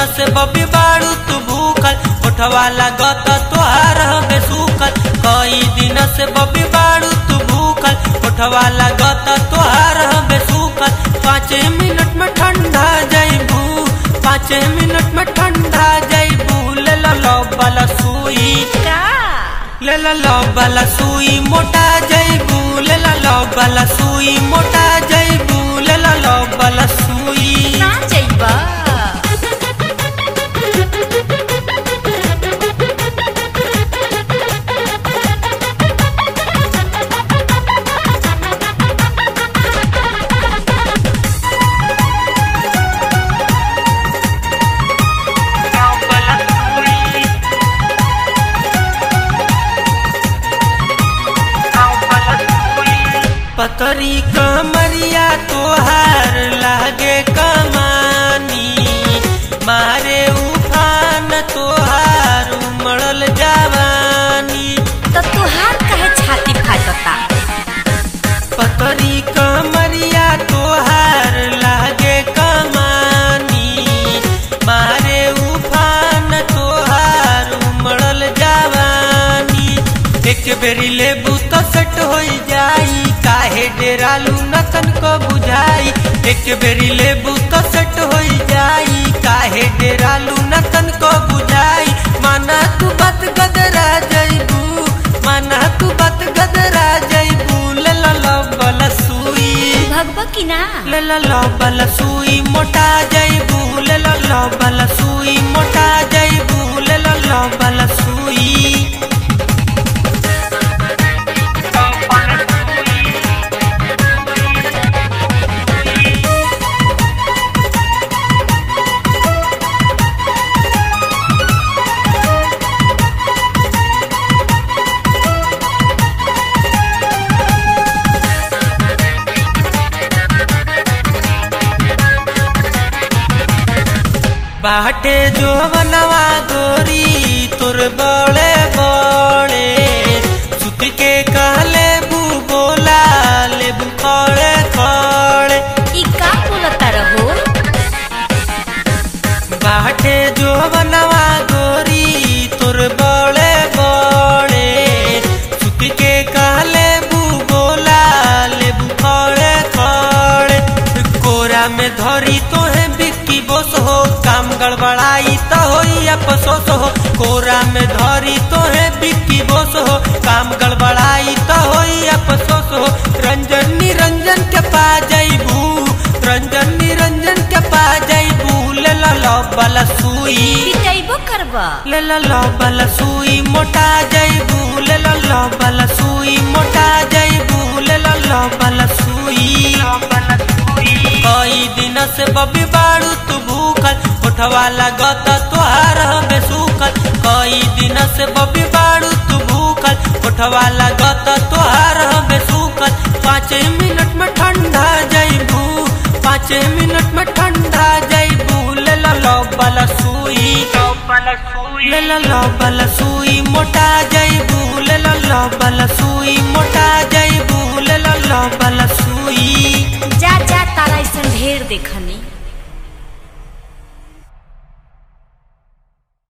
से बबी बाड़ू तू भूखल उठवा लागत तोहार हमें सूखल कई दिन से बबी बाड़ू तू भूखल उठवा लागत तोहार हमें सूखल पाँच मिनट में ठंडा जाइबू पाँच मिनट में ठंडा जाइबू ले लो लो वाला सुई का ले लो लो वाला सुई मोटा जाइबू ले लो लो वाला सुई मोटा जाइबू ले लो लो वाला सुई ना जाइबा पतरी कमरिया तोहार लागे कमानी मारे उफान तोहार उमड़ल जवानी तो तुहार कहे छाती फाटता पतरी कमरिया तोहार लागे कमानी मारे उफान तोहार उमड़ल जवानी एक बेरी लेबू तो सेट हो जाई काहे डेरालू नतन को बुझाई एक बेरी लेबू तो सेट हो जाई काहे डेरालू नतन को बुझाई माना तू बात गदरा जाइबू माना तू बात गदरा जाइबू ले लो लो बला सुई भगवा की ना ले लो लो बला सुई मोटा जाइबू ले लो लो बला सुई मोटा जाइबू ले लो लो बला सुई बाटे जो बनवा गोरी तुर बड़े बड़े सुत के कहले बू बोला ले बू खड़े खड़े ई का बोलता रहो बाटे जो बनवा गोरी तुर बड़े बड़े सुत के कहले बू बोला ले बू खड़े खड़े कोरा में धरी तो है बिक्की बोस हो काम गड़बड़ाई तो होई अफसोस हो कोरा में धरी तो है बिक्की बोस हो काम गड़बड़ाई तो होई अफसोस हो रंजन निरंजन के पा जाइबू रंजन निरंजन के पा जाइबू ले लो लो वाला सुई पिटाइबो करबा ले लो लो वाला सुई मोटा जाइबू ले लो लो वाला सुई मोटा जाइबू ले लो लो वाला सुई कई दिन से बबी बाड़ू तू भूखल उठवा लागत तोहार हमें सूखल कई दिन से बबी बाड़ू तू भूखल उठवा लागत तोहार हमें सूखल पाँच मिनट में ठंडा जाइबू पाँच मिनट में ठंडा जाइबू ले लो लो वाला सुई ले लो लो वाला सुई मोटा जाइबू ले लो लो वाला सुई मोटा जाइबू ले लो लो वाला सुई जा जा तारा ऐसा ढेर देखनी